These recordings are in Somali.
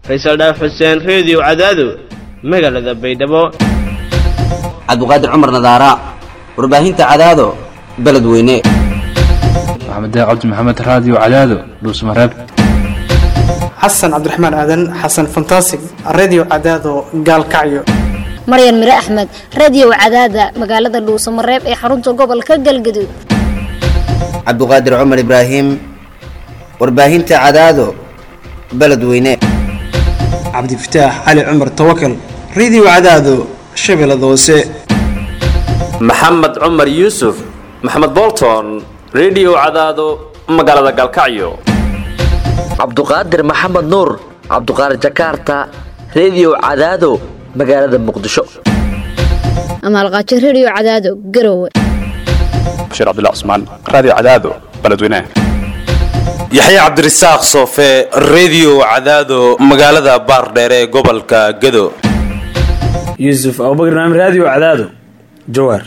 faysal dhaaf xuseen reediyo cadaado magaalada baydhabo cabdiqaadir cumar nadaara warbaahinta cadaado beledweyne maxamed cabdi maxamed raadiyo cadaado dhuusmareeb xasan cabdiraxmaan aadan xasan fantasig redio cadaado gaalkacyo maryan mire axmed radiyow cadaada magaalada dhuusamareeb ee xarunta gobolka galgaduud cabdiqaadir cumar ibraahim warbaahinta cadaado beledweyne cabdifataax cali cumar tawakal redio cadaado shabeellada hoose maxamed cumar yuusuf maxamed bolton redio cadaado magaalada galkacyo cabduqaadir maxamed nuur cabduqaadir jakarta redio cadaado magaalada muqdisho amaalqaajo rediyo cadaado garowe bashiir cabdilla cusmaan raadiyo cadaado beledweynaha yaxya cabdirasaaq soofe redio cadaado magaalada baardheere ee gobolka gado yuusuf abubakr naam raadiyo cadaado jawaar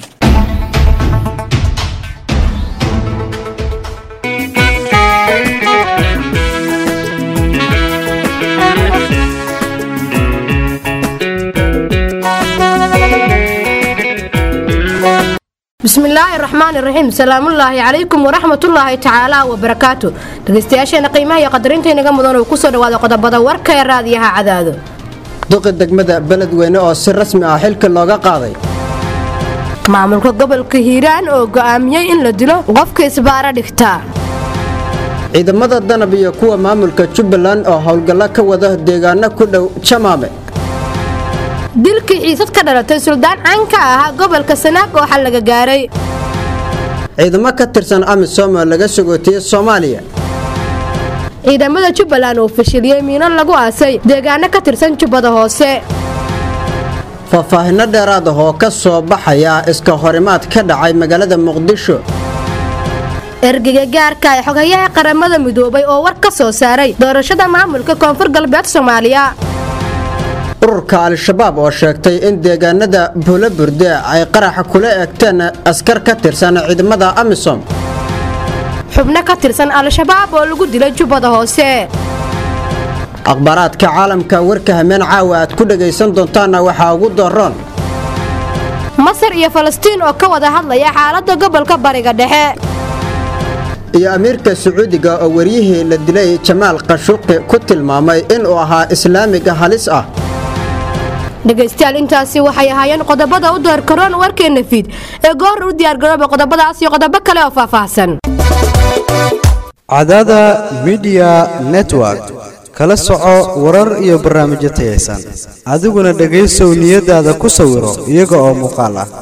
bismillaahi raxmaan iraxiim salaamullaahi calaykum waraxmatullaahi tacaala wabarakaatu dhegeystayaasheena qiimaha iyo qadarintainaga mudan uu kusoo dhawaada qodobada warka ee raadiyaha cadaado duqi degmada beledweyne oo si rasmi ah xilka looga qaaday maamulka gobolka hiiraan oo go'aamiyey in la dilo qofka isbaara dhigtaa ciidamada danab iyo kuwa maamulka jubbaland oo howlgallo ka wada deegaano ku dhow jamaame dilkii xiisad ka dhalatay suldaan caan ka ahaa gobolka sanaag oo xal laga gaaray ciidamo ka tirsan amisom oo laga sogootiyey soomaaliya ciidamada jubbaland oo fashiliyey miino lagu aasay deegaano ka tirsan jubbada hoose faahfaahinno dheeraad ah oo ka soo baxaya iska horimaad ka dhacay magaalada muqdisho ergeyga gaarka ee xogayaha qaramada midoobay oo war ka soo saaray doorashada maamulka koonfur galbeed soomaaliya ururka al-shabaab oo sheegtay in deegaanada buulaburde ay qaraxa kula eegteen askar ka tirsan ciidamada amisom xubno ka tirsan al-shabaab oo lagu dilay jubbada hoose akhbaaraadka caalamka warka hameen caawa aad ku dhagaysan doontaanna waxaa ugu doroon masar iyo falastiin oo ka wada hadlaya xaaladda gobolka bariga dhexe iyo amiirka sacuudiga oo waryihii la dilay jamaal qashuuqi ku tilmaamay inuu ahaa islaamiga halis ah dhegaystayaal intaasi waxay ahaayeen qodobada u door karoon warkeenna fiid ee goor u diyaargarooba qodobadaas iyo qodobo kale oo faahfaahsan cadaada midiya network kala soco warar iyo barnaamijyo tayaysan adiguna dhegaysow niyadaada ku sawiro iyaga oo muuqaal ah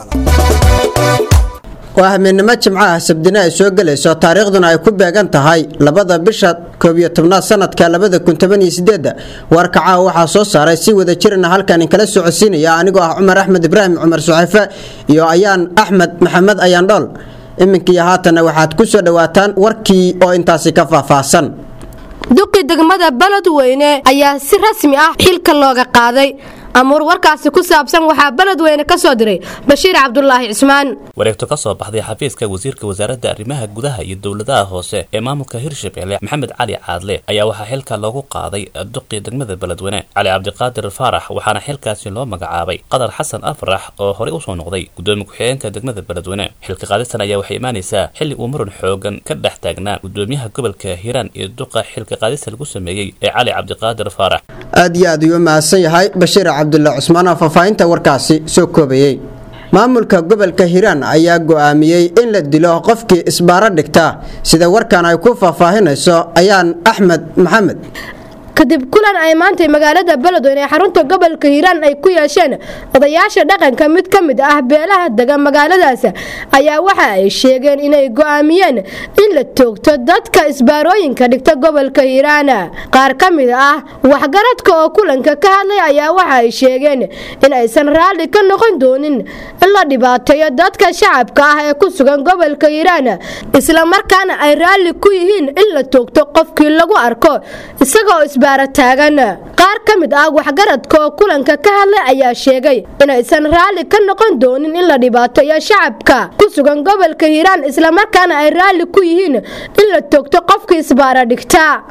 waa hameennimo jimcaha sabdine ay soo gelayso taariikhduna ay ku beegan tahay labada bisha koobiyo tobnaad sanadka labada kun toban iyo sideedda warka caawa waxaa soo saaray si wada jirana halkan inkala socodsiinaya anigoo ah cumar axmed ibraahim cumar suxefe iyo ayaan axmed maxamed ayaan dhool iminkaiyo haatanna waxaad ku soo dhowaataan warkii oo intaasi ka faahfaahsan duqi degmada beledweyne ayaa si rasmi ah xilka looga qaaday amuur warkaasi ku saabsan waxaa beledweyne ka soo diray bashiir cabdulaahi cismaan wareegto ka soo baxday xafiiska wasiirka wasaaradda arrimaha gudaha iyo dowladaha hoose ee maamulka hirshabelle maxamed cali caadle ayaa waxaa xilka loogu qaaday duqii degmada beledweyne cali cabdiqaadir faarax waxaana xilkaasi loo magacaabay qadar xasan afrax oo horey usoo noqday gudoomiye ku-xigeenka degmada beledweyne xilka qaadistan ayaa waxay imaanaysaa xilli uu muran xoogan ka dhex taagnaa gudoomiyaha gobolka hiiraan iyo duqa xilka qaadista lagu sameeyey ee cali cabdiqaadir faarax aad iyo aad ayuu mahadsan yahay bashiir cabdullah cusmaan oo faahfaahinta warkaasi soo koobayey maamulka gobolka hiiraan ayaa go'aamiyey in la dilo qofkii isbaaro dhigta sida warkan ay ku faahfaahinayso ayaan axmed maxamed kadib kulan ay maantay magaalada beledweyne ee xarunta gobolka hiiraan ay ku yeesheen odayaasha dhaqanka mid ka mid ah beelaha degan magaaladaas ayaa waxa ay sheegeen inay go'aamiyeen in la toogto dadka isbaarooyinka dhigta gobolka hiiraan qaar ka mid ah waxgaradka oo kulanka ka hadlay ayaa waxa ay sheegeen in aysan raalli ka noqon doonin in la dhibaateeyo dadka shacabka ah ee ku sugan gobolka hiiraan islamarkaana ay raalli ku yihiin in la toogto qofkii lagu arko isagoo taagan qaar ka mid ah waxgaradka oo kulanka ka hadlay ayaa sheegay inaysan raalli ka noqon doonin in la dhibaateeyo shacabka ku sugan gobolka hiiraan islamarkaana ay raalli ku yihiin in la toogto qofkii isbaara dhigta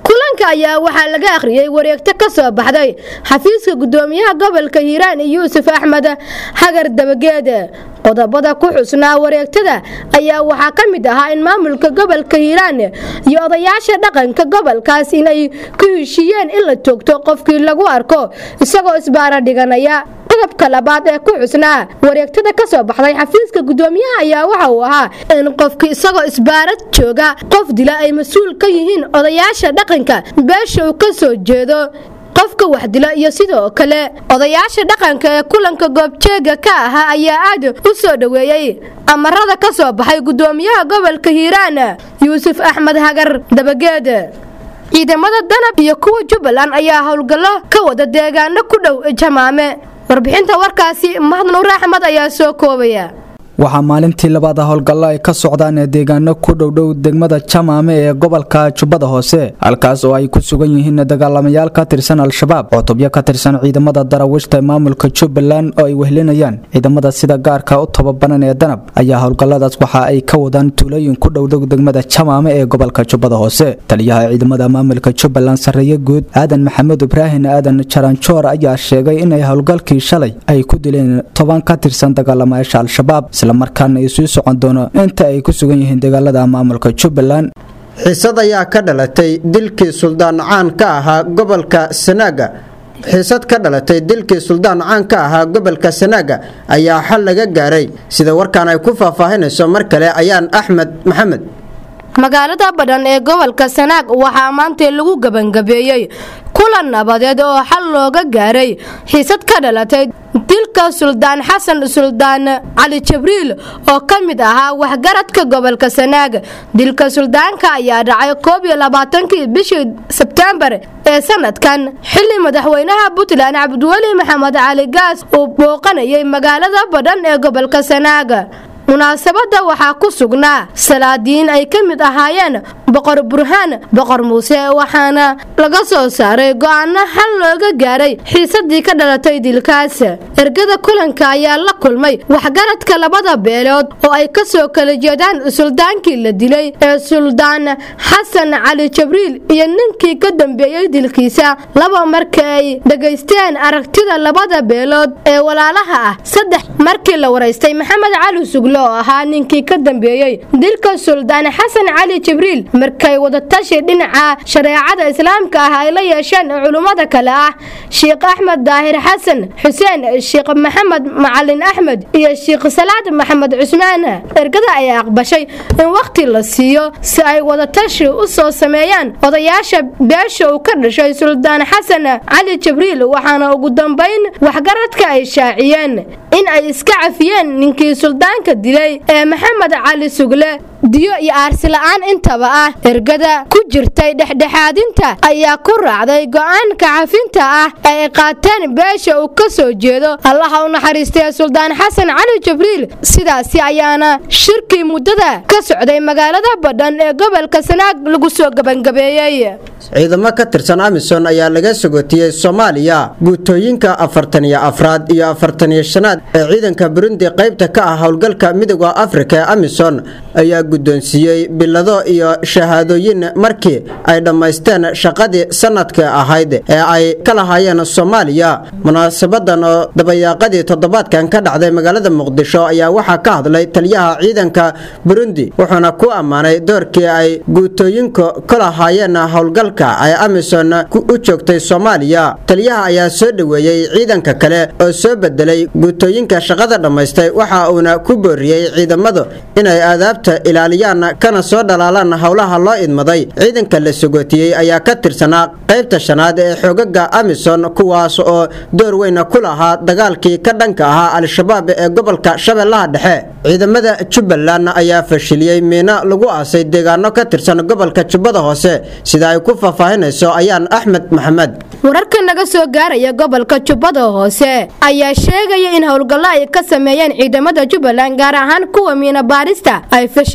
kulanka ayaa waxaa laga akhriyey wareegto ka soo baxday xafiiska gudoomiyaha gobolka hiiraan yuusuf axmed hagar dabageed qodobada ku xusnaa wareegtada ayaa waxaa ka mid ahaa in maamulka gobolka hiiraan iyo odayaasha dhaqanka gobolkaas inay ku heshiiyeen in la toogto qofkii lagu arko isagoo isbaara dhiganaya qodobka labaad ee ku xusnaa wareegtada ka soo baxday xafiiska gudoomiyaha ayaa waxa uu ahaa in qofkii isagoo isbaarad jooga qof dila ay mas-uul ka yihiin odayaasha dhaqanka beesha uu ka soo jeedo qofka wax dila iyo sidoo kale odayaasha dhaqanka ee kulanka goobjeega ka ahaa ayaa aad u soo dhoweeyey amarada ka soo baxay gudoomiyaha gobolka hiiraan yuusuf axmed hagar dabageed ciidamada danab iyo kuwa jubbaland ayaa howlgallo ka wada deegaano ku dhow jamaame warbixinta warkaasi mahad nuur axmed ayaa soo koobaya waxaa maalintii labaad howlgallo ay ka socdaan ee deegaano ku dhowdhow degmada jamaame ee gobolka jubbada hoose halkaas oo ay ku sugan yihiin dagaalamayaal ka tirsan al-shabaab cutubyo ka tirsan ciidamada darawishta maamulka jubbaland oo ay wehlinayaan ciidamada sida gaarka u tababaran ee danab ayaa howlgalladaas waxa ay ka wadaan tuulooyin ku dhowdhow degmada jamaame ee gobolka jubbada hoose taliyaha ciidamada maamulka jubbaland sarreeye guud aadan maxamed ibraahin aadan jaranjoor ayaa sheegay inay howlgalkii shalay ay ku dileen toban ka tirsan dagaalamayaasha al-shabaab islamarkaana ay sii socon doono inta ay ku sugan yihiin dagaalada maamulka jubbaland xiisad ayaa ka dhalatay dilkii suldaan caan ka ahaa gobolka sanaaga xiisad ka dhalatay dilkii suldaan caan ka ahaa gobolka sanaaga ayaa xal laga gaaray sida warkaan ay ku faahfaahinayso mar kale ayaan axmed maxamed magaalada badhan ee gobolka sanaag waxaa maanta lagu gebangabeeyey kulan nabadeed oo xal looga gaaray xiisad ka dhalatay dilka suldaan xasan suldaan cali jibriil oo ka mid ahaa waxgaradka gobolka sanaag dilka suldaanka ayaa dhacay koob iyo labaatankii bishii sebtembar ee sanadkan xili madaxweynaha puntland cabdiweli maxamed cali gaas uu booqanayay magaalada badhan ee gobolka sanaag munaasabadda waxaa ku sugnaa salaadiin ay ka mid ahaayeen boqor burhaan boqor muuse waxaana laga soo saaray go'aano xal looga gaaray xiisadii ka dhalatay dilkaas ergada kulanka ayaa la kulmay waxgaradka labada beelood oo ay ka soo kala jeedaan suldaankii la dilay ee suldaan xasan cali jibriil iyo ninkii ka dambeeyey dilkiisa laba marka ay dhegaysteen aragtida labada beelood ee walaalaha ah saddex markii la waraystay maxamed cali sugle oo ahaa ninkii ka dambeeyey dilka suldaan xasan cali jibriil markay wadatashi dhinaca shareecada islaamka ah ay la yeesheen culummada kale ah sheikh axmed daahir xasan xuseen sheikh maxamed macalin axmed iyo sheikh salaad maxamed cusmaan ergada ayaa aqbashay in wakhti la siiyo si ay wadatashi u soo sameeyaan odayaasha beesha uu ka dhashay suldaan xasan cali jibriil waxaana ugu dambayn waxgaradka ay shaaciyeen in ay iska cafiyeen ninkii suldaanka dilay ee maxamed cali sugle diyo iyo aarsi la-aan intaba ah ergada ku jirtay dhexdhexaadinta ayaa ku raacday go'aanka cafinta ah ee ay qaateen beesha uu ka soo jeedo allaha u naxariistay suldaan xasan cali jibriil sidaasi ayaana shirkii muddada ka socday magaalada badhan ee gobolka sanaag lagu soo gebangabeeyey ciidamo ka tirsan amisom ayaa laga sagootiyey soomaaliya guutooyinka afartan iyo afraad iyo afartan iyo shanaad ee ciidanka burundi qaybta ka ah howlgalka midooda afrika ee amisom ayaa guddoonsiiyey bilado iyo shahaadooyin markii ay dhammaysteen shaqadii sanadka ahayd ee ay ka lahaayeen soomaaliya munaasabadan oo dabayaaqadii toddobaadkan ka dhacday magaalada muqdisho ayaa waxaa ka hadlay taliyaha ciidanka burundi wuxuuna ku ammaanay doorkii ay guutooyinku ka lahaayeen howlgalka ay amisom u joogtay soomaaliya taliyaha ayaa soo dhoweeyey ciidanka kale oo soo bedelay guutooyinka shaqada dhammaystay waxa uuna ku booriyey ciidamadu inay aadaabta ilaaliyaan kana soo dhalaalaan howlaha loo idmaday ciidanka la sagootiyey ayaa ka tirsanaa qaybta shanaad ee xoogaga amisom kuwaas oo door weyna ku lahaa dagaalkii ka dhanka ahaa al-shabaab ee gobolka shabeellaha dhexe ciidamada jubbaland ayaa fashiliyey miino lagu aasay deegaano ka tirsan gobolka jubbada hoose sida ay ku faahfaahinayso ayaan axmed maxamed wararka naga soo gaaraya gobolka jubbada hoose ayaa sheegaya in howlgallo ay ka sameeyeen ciidamada jubbaland gaar ahaan kuwa miina baarista ay fashiliyeen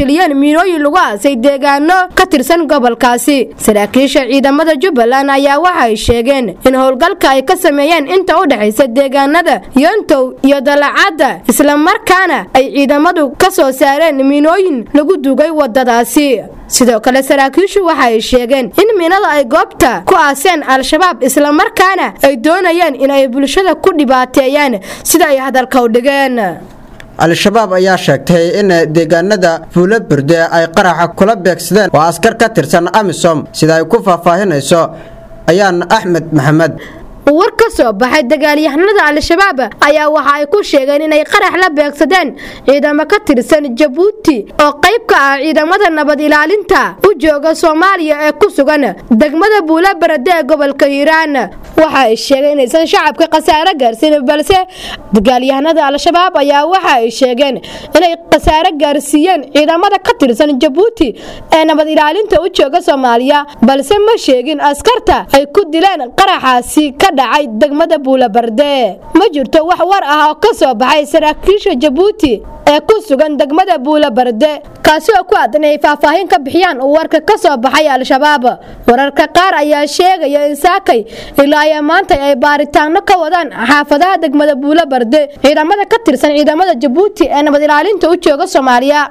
fashiliyeen miinooyin lagu aasay deegaano ka tirsan gobolkaasi saraakiisha ciidamada jubbaland ayaa waxay sheegeen in howlgalka ay ka sameeyeen inta u dhexaysa deegaanada yontow iyo dalacadda islamarkaana ay ciidamadu ka soo saareen miinooyin lagu dugay wadadaasi sidoo kale saraakiishu waxay sheegeen in miinada ay goobta ku aaseen al-shabaab islamarkaana ay doonayeen in ay bulshada ku dhibaateeyaan sida ay hadalka u dhigeen al-shabaab ayaa sheegtay in deegaanada fuulo burde ay qaraxa kula beegsadeen oo askar ka tirsan amisom sida ay ku faahfaahinayso ayaan axmed maxamed war ka soo baxay dagaalyahanada al-shabaab ayaa waxa ay ku sheegeen inay qarax la beegsadeen ciidamo ka tirsan jabuuti oo qayb ka ah ciidamada nabad ilaalinta u jooga soomaaliya ee ku sugan degmada buula barade ee gobolka hiiraan waxa ay sheegeen inaysan shacabka khasaare gaarsiin balse dagaalyahanada al-shabaab ayaa waxa ay sheegeen inay khasaare gaarsiiyeen ciidamada ka tirsan jabuuti ee nabad ilaalinta u jooga soomaaliya balse ma sheegin askarta ay ku dileen qaraxaasi ka dhacay degmada buulabarde ma jirto wax war ah oo ka soo baxay saraakiisha jabuuti ee ku sugan degmada buulabarde kaasi oo ku aadan inay faahfaahin ka bixiyaan warka ka soo baxay al-shabaab wararka qaar ayaa sheegaya in saakay ilaa iyo maanta ay baaritaano ka wadaan xaafadaha degmada buulabarde ciidamada ka tirsan ciidamada jabuuti ee nabad ilaalinta u jooga soomaaliya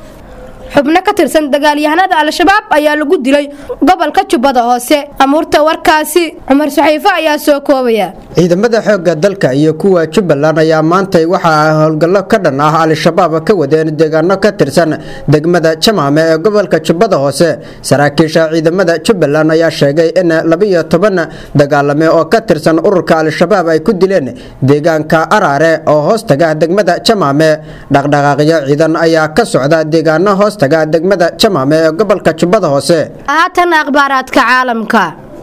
xubno ka tirsan dagaalyahanada al-shabaab ayaa lagu dilay gobolka jubbada hoose amuurta warkaasi cumar saxiifo ayaa soo koobaya ciidamada xoogga dalka iyo kuwa jubbaland ayaa maantay waxa ay howlgallo ka dhan ah al-shabaab ka wadeen deegaano ka tirsan degmada jamaame ee gobolka jubbada hoose saraakiisha ciidamada jubbaland ayaa sheegay in labiyo toban dagaalame oo ka tirsan ururka al-shabaab ay ku dileen deegaanka araare oo hoostaga degmada jamaame dhaqdhaqaaqyo ciidan ayaa ka socda deegaano hoostaga degmada jamaame ee gobolka jubbada hoose haatan akhbaaraadka caalamka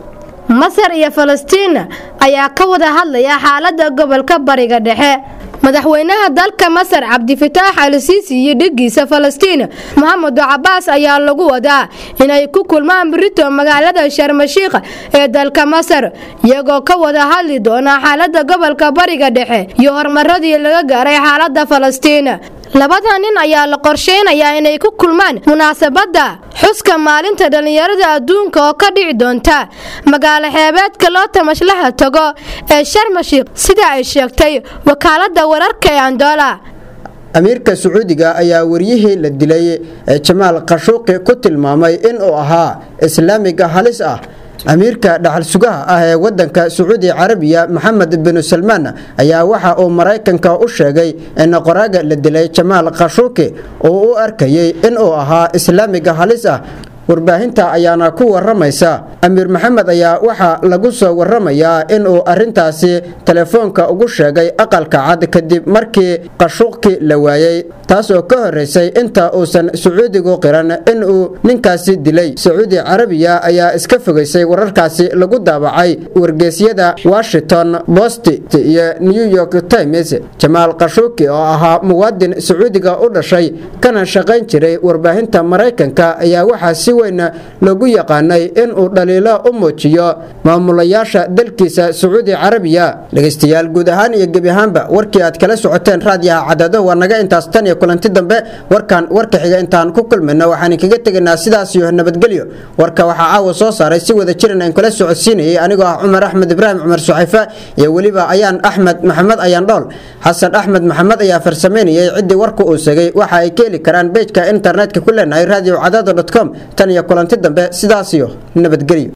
masar iyo falastiin ayaa ka wada hadlaya xaalada gobolka bariga dhexe madaxweynaha dalka masar cabdifitaax al siisi iyo dhigiisa falastiin mohamed cabaas ayaa lagu wadaa inay ku kulmaan brito magaalada sharmashiikh ee dalka masar iyagoo ka wada hadli doona xaalada gobolka bariga dhexe iyo horumaradii laga gaaray xaalada falastiin labada nin ayaa la qorsheynayaa inay ku kulmaan munaasabadda xuska maalinta dhallinyarada adduunka oo ka dhici doonta magaalo xeebeedka loo tamashlaha tago ee sharmashiikh sida ay sheegtay wakaalada wararka ee andola amiirka sacuudiga ayaa waryihii la dilay ee jamaal khashuuqi ku tilmaamay inuu ahaa islaamiga halis ah amiirka dhaxal sugaha ah ee wadanka sacuudi carabiya maxamed binu salmaan ayaa waxa uu maraykanka u sheegay in qoraaga la dilay jamaal khashuuqi uu u arkayay inuu ahaa islaamiga halis ah warbaahinta ayaana ku waramaysa amiir maxamed ayaa waxaa lagu soo waramayaa inuu arintaasi telefoonka ugu sheegay aqalka cad kadib markii qashuuqki la waayey taas oo ka horeysay inta uusan sacuudigu qiran inuu ninkaasi dilay sacuudi carabiya ayaa iska fogeysay wararkaasi lagu daabacay wargeysyada washington post iyo new york times jamaal qashuuki oo ahaa muwaadin sacuudiga u dhashay kana shaqayn jiray warbaahinta maraykanka ayaa waxaa si weyn lagu yaqaanay inuu dhaliilo u muujiyo maamulayaasha dalkiisa sacuudi carabiya dhegeystayaal guud ahaan iyo gebi ahaanba warkii aad kala socoteen raadiyaha cadado waa naga intaas tan iyo kulanti dambe warkan warka xiga intaan ku kulmayno waxaan kaga tegaynaa sidaas iyo nabadgelyo warka waxaa caawa soo saaray si wada jiran aan kala socodsiinayay anigoo ah cumar axmed ibraahim cumar suxayfe iyo weliba ayaan axmed maxamed ayaan dhool xasan axmed maxamed ayaa farsameynayay ciddii warka uu segay waxa ay ka heli karaan bejka internetka ku leenahay radio cadado com tan iyo kulanti dambe sidaas iyo nabadgelyo